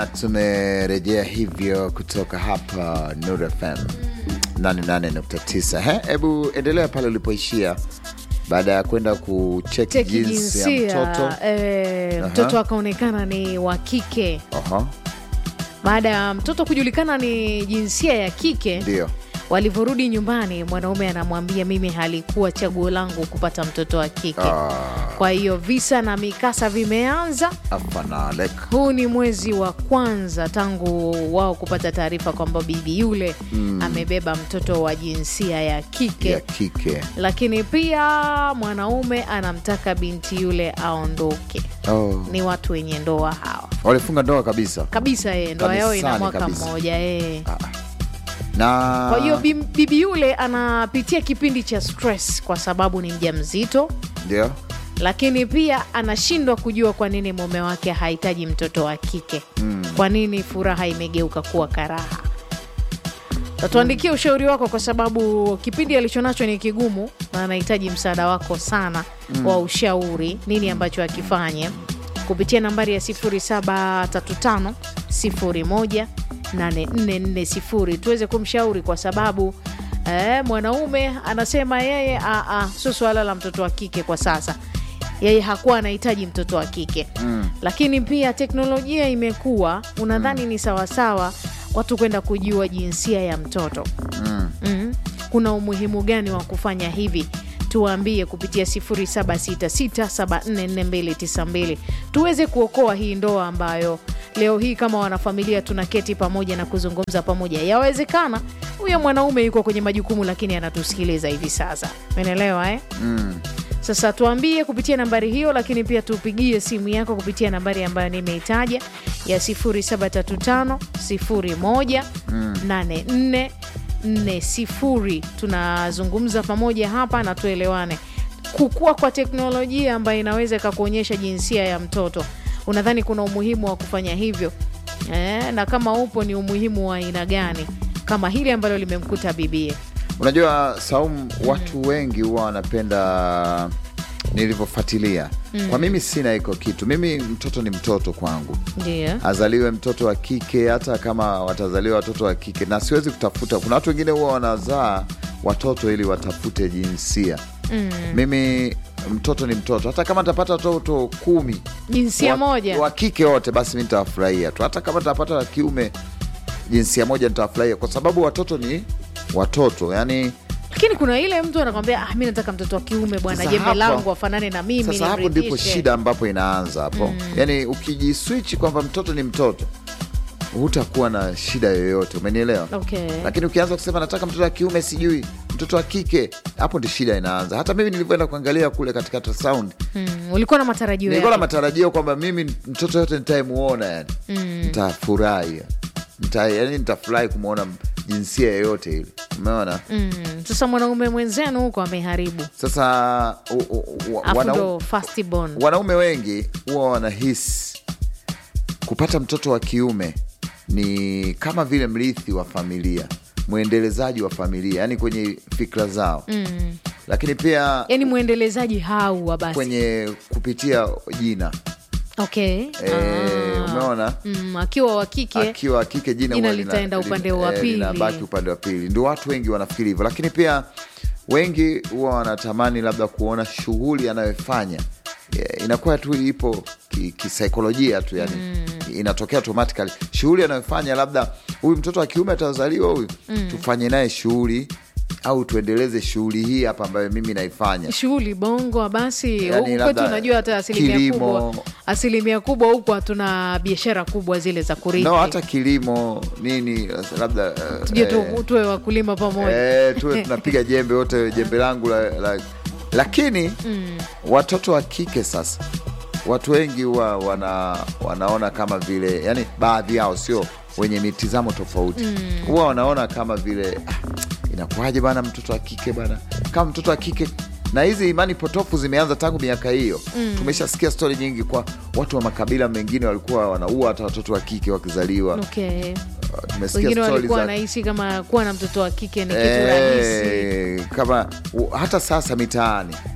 na tumerejea hivyo kutoka hapa Nuru FM 88.9. He, hebu endelea pale ulipoishia baada ya kwenda kucheki Cheki jinsi ya jinsia mtoto. eh, Aha. mtoto akaonekana ni wa kike. Aha, Baada ya mtoto kujulikana ni jinsia ya kike, ndio walivyorudi nyumbani, mwanaume anamwambia mimi halikuwa chaguo langu kupata mtoto wa kike. Ah, Kwa hiyo visa na mikasa vimeanza. afana alek. Huu ni mwezi wa kwanza tangu wao kupata taarifa kwamba bibi yule amebeba mtoto wa jinsia ya kike ya kike. lakini pia mwanaume anamtaka binti yule aondoke. Oh, Ni watu wenye ndoa hawa walifunga ndoa kabisa kabisa, yeye ndoa yao ina Kanisani mwaka kabisa. mmoja yeye. na Kwa hiyo bim- bibi yule anapitia kipindi cha stress kwa sababu ni mjamzito, ndio lakini pia anashindwa kujua kwa nini mume wake hahitaji mtoto wa kike. Kwa nini furaha imegeuka kuwa karaha? Tatuandikia ushauri wako, kwa sababu kipindi alichonacho ni kigumu na anahitaji msaada wako sana wa ushauri, nini ambacho akifanye kupitia nambari ya 0735 01 8440 tuweze kumshauri kwa sababu eh, mwanaume anasema yeye "Ah, ah, sio suala la mtoto wa kike kwa sasa yeye hakuwa anahitaji mtoto wa kike mm. Lakini pia teknolojia imekuwa, unadhani ni sawasawa watu kwenda kujua jinsia ya mtoto mm. mm. Kuna umuhimu gani wa kufanya hivi? Tuwaambie kupitia 0766744292 tuweze kuokoa hii ndoa ambayo leo hii kama wanafamilia tunaketi pamoja na kuzungumza pamoja. Yawezekana huyo mwanaume yuko kwenye majukumu, lakini anatusikiliza hivi sasa, umeelewa eh? Mm. Sasa tuambie kupitia nambari hiyo, lakini pia tupigie simu yako kupitia nambari ambayo nimeitaja ya 0735 01 84 40. Tunazungumza pamoja hapa na tuelewane. Kukua kwa teknolojia ambayo inaweza ikakuonyesha jinsia ya mtoto, unadhani kuna umuhimu wa kufanya hivyo eh? Na kama upo, ni umuhimu wa aina gani, kama hili ambalo limemkuta bibie? Unajua Saumu, watu wengi huwa wanapenda nilivyofuatilia. Kwa mimi sina iko kitu, mimi mtoto ni mtoto kwangu, Ndio. azaliwe mtoto wa kike, hata kama watazaliwa watoto wa kike, na siwezi kutafuta. Kuna watu wengine huwa wanazaa watoto ili watafute jinsia. Mimi mtoto ni mtoto, hata kama nitapata watoto kumi Jinsia wa, moja wa kike wote, basi mi nitawafurahia tu. Hata kama nitapata wa kiume jinsia moja, nitawafurahia kwa sababu watoto ni watoto, yani lakini kuna ile mtu anakwambia ah, mi nataka mtoto wa kiume bwana, Sasa jembe hapo- langu afanane na mimi Sasa hapo ndipo nimridhishe. shida ambapo inaanza hapo. Yaani ukijiswichi kwamba mtoto ni mtoto, hutakuwa na shida yoyote, umenielewa? Okay. Lakini ukianza kusema nataka mtoto wa kiume, sijui mtoto wa kike, hapo ndi shida inaanza. Hata mimi nilivyoenda kuangalia kule katika Ultrasound, Mm, ulikuwa na matarajio nilikuwa na yake. matarajio kwamba mimi mtoto yote nitayemuona, yani nitafurahi, nita, yani nitafurahi kumwona jinsia yoyote ile, umeona? Mm, sasa mwanaume mwenzenu huko ameharibu, Sasa u, u, u, afu wanau- ndo first born. wanaume wengi huwa wanahisi kupata mtoto wa kiume ni kama vile mrithi wa familia, mwendelezaji wa familia, yani kwenye fikra zao Mm. lakini pia Yani mwendelezaji hauwa basi. kwenye kupitia jina Okay. e, Ah. umeona Mm, akiwa wa kike akiwa wa kike jina Jina huwa lina- litaenda lina- upande wa eh, pili. linabaki upande wa pili. Ndio watu wengi wanafikiri hivyo, lakini pia wengi huwa wanatamani labda kuona shughuli anayofanya eh, inakuwa tu ipo ki- kisaikolojia tu yani inatokea automatically shughuli anayofanya labda huyu mtoto wa kiume atazaliwa huyu tufanye naye shughuli au tuendeleze shughuli hii hapa ambayo mimi naifanya shughuli bongo basi Yani huku kwetu labda unajua hata asilimia kilimo. kubwa asilimia kubwa huku hatuna biashara kubwa zile za kurithi no hata kilimo nini labda eh, tuje tu- eh, tuwe wakulima pamoja Eh, tuwe tunapiga jembe wote jembe langu la, la, lakini watoto wa kike sasa watu wengi huwa wana, wanaona kama vile yani baadhi yao sio wenye mitizamo tofauti huwa wanaona kama vile ah, inakuwaje bana mtoto wa kike bana kama mtoto wa kike na hizi imani potofu zimeanza tangu miaka hiyo tumeshasikia stori nyingi kwa watu wa makabila mengine walikuwa wanaua hata watoto wa kike wakizaliwa okay. tumesikia wengine stori walikuwa za wanahisi kama kuwa na mtoto wa kike ni kitu rahisi Eh, kama u- hata sasa mitaani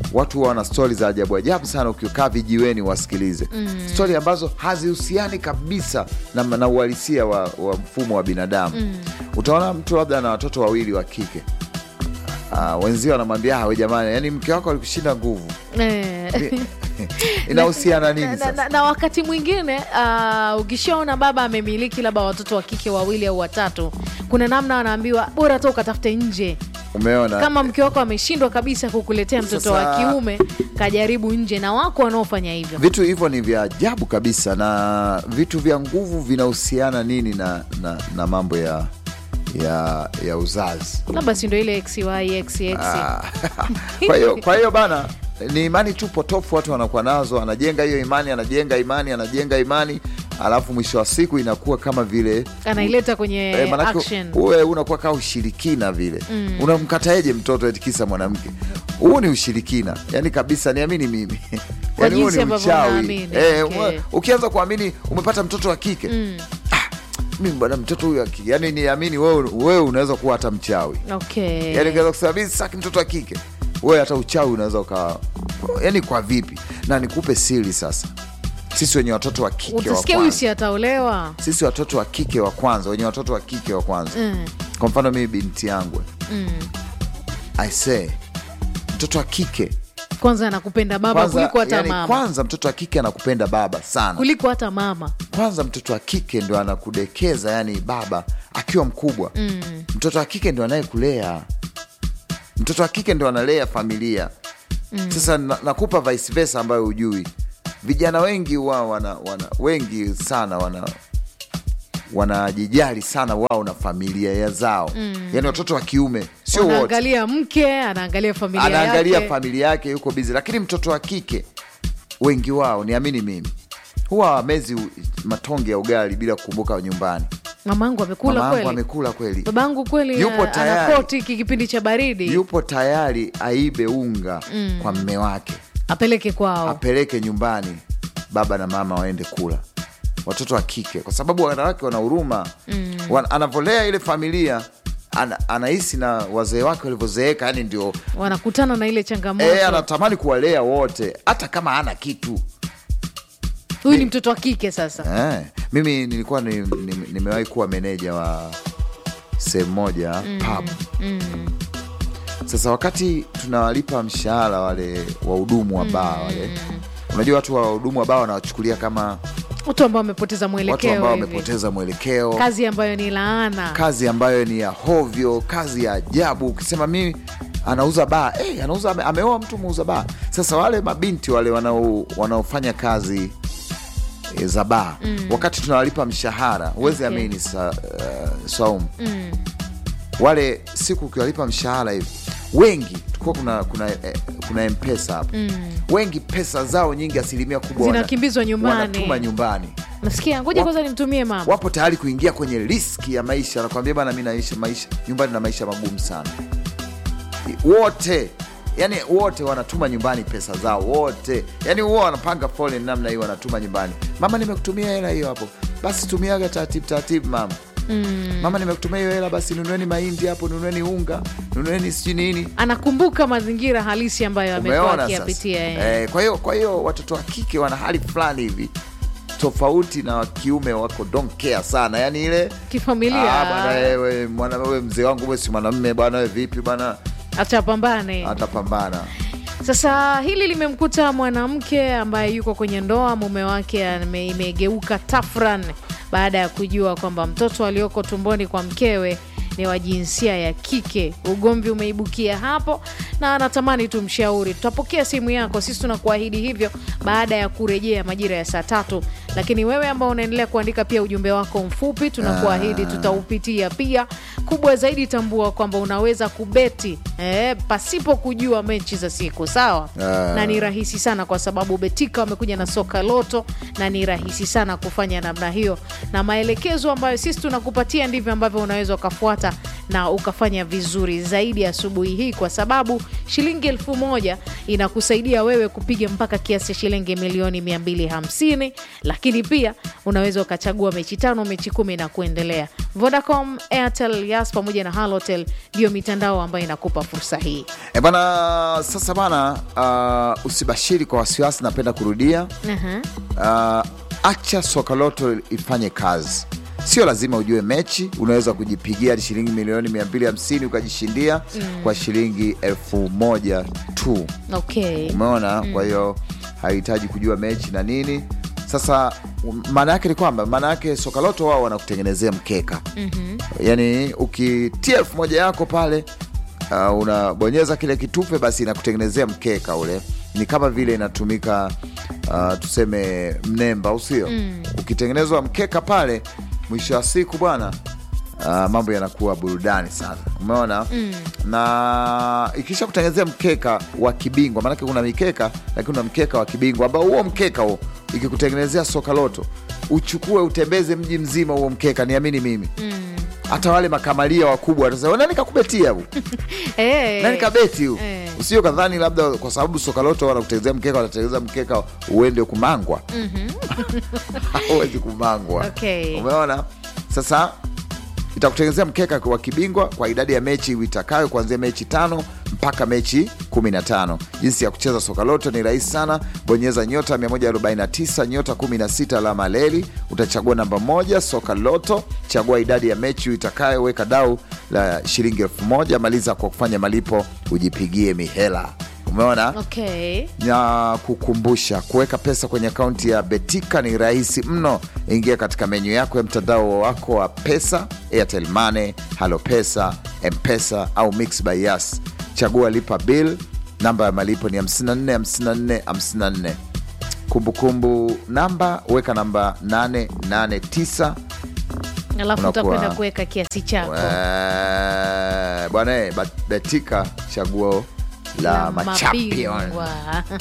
watu wana stori za ajabu ajabu sana ukikaa vijiweni wasikilize mm. stori ambazo hazihusiani kabisa na, na uhalisia wa, wa mfumo wa binadamu mm. utaona mtu labda na watoto wawili wa kike uh, wenzio wanamwambia we jamani yani mke wako alikushinda nguvu Eh. inahusiana nini na, sasa na, na wakati mwingine uh, ukishaona baba amemiliki labda watoto wa kike wawili au watatu kuna namna wanaambiwa bora hata ukatafute nje umeona kama mke wako ameshindwa kabisa kukuletea mtoto wa Sasa- kiume kajaribu nje na wako wanaofanya hivyo vitu hivyo ni vya ajabu kabisa na vitu vya nguvu vinahusiana nini na, na, na mambo ya ya ya uzazi labda si ndo ile xy xx Ah, kwa hiyo kwa hiyo bana ni imani tu potofu watu wanakuwa nazo anajenga hiyo imani anajenga imani anajenga imani alafu mwisho wa siku inakuwa kama vile anaileta kwenye Eh, manake action uwe unakuwa kaa ushirikina vile mm. unamkataeje mtoto eti kisa mwanamke huu ni ushirikina yani kabisa niamini mimi Kwa yani huu jinsi ni ambavyo uchawi unaamini, eh, okay. ume- ukianza kuamini umepata mtoto wa kike mm. ah, mimi bwana mtoto huyu wa kike yani niamini wewe wewe unaweza kuwa hata mchawi okay. yani ungeweza kusema mimi sitaki mtoto wa kike wewe hata uchawi unaweza uka yani kwa vipi na nikupe siri sasa sisi wenye watoto wa kike wa utasikia huyu kwanza si ataolewa sisi watoto wa kike wa kwanza wenye watoto wa kike wa kwanza Mm. kwa mfano mimi binti yangu mm. i say mtoto wa kike kwanza anakupenda baba kwanza, kuliko hata yani mama kwanza mtoto wa kike anakupenda baba sana kuliko hata mama kwanza mtoto wa kike ndo anakudekeza yani baba akiwa mkubwa mm. mtoto wa kike ndo anayekulea mtoto wa kike ndo analea familia mm. sasa na, nakupa vice versa ambayo hujui vijana wengi wao wana, wana wengi sana wana wanajijali sana wao na familia ya zao mm. yani watoto wa kiume sio wote anaangalia mke anaangalia familia anaangalia yake familia yake yuko bizi lakini mtoto wa kike wengi wao niamini mimi huwa wamezi u- matonge ya ugali bila kukumbuka nyumbani mamangu amekula mama yangu kweli amekula kweli babangu kweli Yupo ana- tayari. anakoti hiki kipindi cha baridi yupo tayari aibe unga mm. kwa mme wake apeleke kwao apeleke nyumbani baba na mama waende kula watoto wa kike kwa sababu wanawake wana huruma mm. anavyolea ile familia ana, anahisi na wazee wake walivyozeeka yani ndio wanakutana na ile changamoto e, anatamani kuwalea wote hata kama ana kitu huyu ni mtoto wa kike sasa Eh, mimi nilikuwa ni- ni- nimewahi kuwa meneja wa sehemu moja mm, pub sasa wakati tunawalipa mshahara wale wahudumu wa baa wale unajua watu wa wahudumu wa baa wanawachukulia kama watu ambao wamepoteza watu mwelekeo ambao hivi. wamepoteza mwelekeo kazi ambayo ni laana kazi ambayo ni ya hovyo kazi ya ajabu ukisema mimi anauza baa hey, anauza ame- ameoa mtu muuza baa sasa wale mabinti wale wanao- wanaofanya kazi e, za baa mm. wakati tunawalipa mshahara huwezi Okay. amini sa, uh, Saumu mm. wale siku ukiwalipa mshahara hivi wengi tulikuwa kuna kuna, eh, kuna mpesa hapo mm. wengi pesa zao nyingi asilimia kubwa wana- Zinakimbizwa nyumbani. wanatuma nyumbani nasikia ngoja Wa- kwanza nimtumie mama wapo tayari kuingia kwenye riski ya maisha nakwambia bana mi naishi maisha nyumbani na maisha magumu sana wote yani wote wanatuma nyumbani pesa zao wote yani huwa wanapanga foleni namna hiyo wanatuma nyumbani mama nimekutumia hela hiyo hapo basi tumiaga taratibu taratibu mama mm. mama nimekutumia hiyo hela basi nunueni mahindi hapo nunueni unga nunueni sijui nini anakumbuka mazingira halisi ambayo amekuwa umeona akiyapitia sasa yeye. eh, kwa hiyo kwa hiyo watoto wa kike wana hali fulani hivi tofauti na wa kiume wako don't care sana yani ile kifamilia Ah, bwana wewe mwana wewe mzee wangu wewe si mwanamme bwana wewe vipi bwana atapambane atapambana Sasa hili limemkuta mwanamke ambaye yuko kwenye ndoa, mume wake ame- imegeuka tafran baada ya kujua kwamba mtoto alioko tumboni kwa mkewe ni wa jinsia ya kike. Ugomvi umeibukia hapo na anatamani tumshauri. Tutapokea simu yako, sisi tunakuahidi hivyo baada ya kurejea majira ya saa tatu. Lakini wewe ambao unaendelea kuandika pia ujumbe wako mfupi, tunakuahidi tutaupitia pia. Kubwa zaidi, tambua kwamba unaweza kubeti eh, pasipo kujua mechi za siku sawa, Ah. na ni rahisi sana kwa sababu Betika wamekuja na soka loto na ni rahisi sana kufanya namna hiyo, na maelekezo ambayo sisi tunakupatia ndivyo ambavyo unaweza ukafuata na ukafanya vizuri zaidi asubuhi hii, kwa sababu shilingi elfu moja inakusaidia wewe kupiga mpaka kiasi cha shilingi milioni 250, lakini pia unaweza ukachagua mechi tano, mechi kumi na kuendelea. Vodacom, Airtel, Yas pamoja na Halotel ndiyo mitandao ambayo inakupa fursa hii. E bana, sasa bana, uh, usibashiri kwa wasiwasi, napenda kurudia Aha. uh, acha Sokaloto ifanye kazi. Sio lazima ujue mechi, unaweza kujipigia hadi shilingi milioni 250 ukajishindia kwa shilingi elfu moja tu. Okay. Umeona? Kwa hiyo hahitaji kujua mechi na nini. Sasa um, maana yake ni kwamba maana yake Sokaloto wao wanakutengenezea mkeka yaani ukitia elfu moja yako pale uh, unabonyeza kile kitufe, basi inakutengenezea mkeka ule. Ni kama vile inatumika uh, tuseme mnemba, au sio? Ukitengenezwa mkeka pale, mwisho wa siku bwana Uh, mambo yanakuwa burudani sana, umeona na ikisha kutengenezea mkeka wa kibingwa, maanake kuna mikeka lakini kuna mkeka wa kibingwa ambao huo mkeka huo ikikutengenezea Sokaloto uchukue utembeze mji mzima huo mkeka, niamini mimi hata wale makamalia wakubwa watasema nani kakubetia hu Eh. nani kabeti hu Eh. usio kadhani labda kwa sababu Sokaloto wanakutengenezea mkeka, wanatengeneza mkeka uende kumangwa hauwezi kumangwa Okay. umeona sasa itakutengenezea mkeka wa kibingwa kwa idadi ya mechi uitakayo kuanzia mechi tano mpaka mechi 15. Jinsi ya kucheza Sokaloto ni rahisi sana. Bonyeza nyota 149 nyota 16 alama leli, utachagua namba moja Sokaloto, chagua idadi ya mechi uitakayo, weka dau la shilingi elfu moja maliza kwa kufanya malipo, ujipigie mihela. Umeona? Okay. na kukumbusha kuweka pesa kwenye akaunti ya Betika ni rahisi mno. Ingia katika menyu yako ya mtandao wako wa pesa, Airtel Money, Halo Pesa, Mpesa au Mix by Yas. Chagua lipa bill, namba ya malipo ni 54 54 54. Kumbukumbu namba weka namba 889 Alafu Unakuwa- utakwenda kuweka kiasi chako Eh, bwana eh, Ba- Betika chaguo la machampion. mabingwa.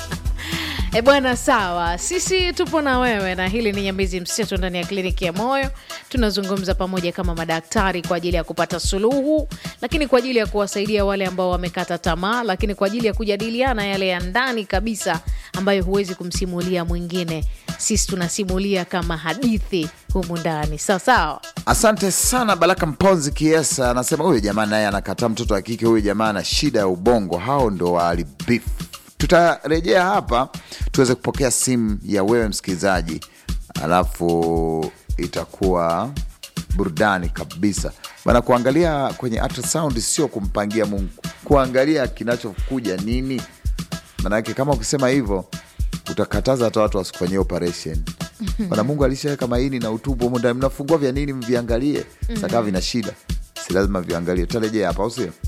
E bwana, sawa, sisi tupo na wewe, na hili ni Nyambizi Mseto ndani ya kliniki ya moyo. Tunazungumza pamoja kama madaktari kwa ajili ya kupata suluhu, lakini kwa ajili ya kuwasaidia wale ambao wamekata tamaa, lakini kwa ajili ya kujadiliana yale ya ndani kabisa ambayo huwezi kumsimulia mwingine. Sisi tunasimulia kama hadithi humu ndani, sawa sawa. Asante sana Baraka Mponzi Kiesa anasema huyu jamaa naye anakataa mtoto wa kike, huyu jamaa ana shida ya ubongo, hao ndo waharibifu. Tutarejea hapa tuweze kupokea simu ya wewe msikilizaji, alafu itakuwa burudani kabisa bana. Kuangalia kwenye ultrasound sio kumpangia Mungu, kuangalia kinachokuja nini. Manake kama ukisema hivyo utakataza hata watu wasikufanyia operation bana. Mungu alishaweka maini na utumbo humu ndani, mnafungua vya nini? Mviangalie sakaa vina shida, si lazima viangalie. Tutarejea hapa, au sio?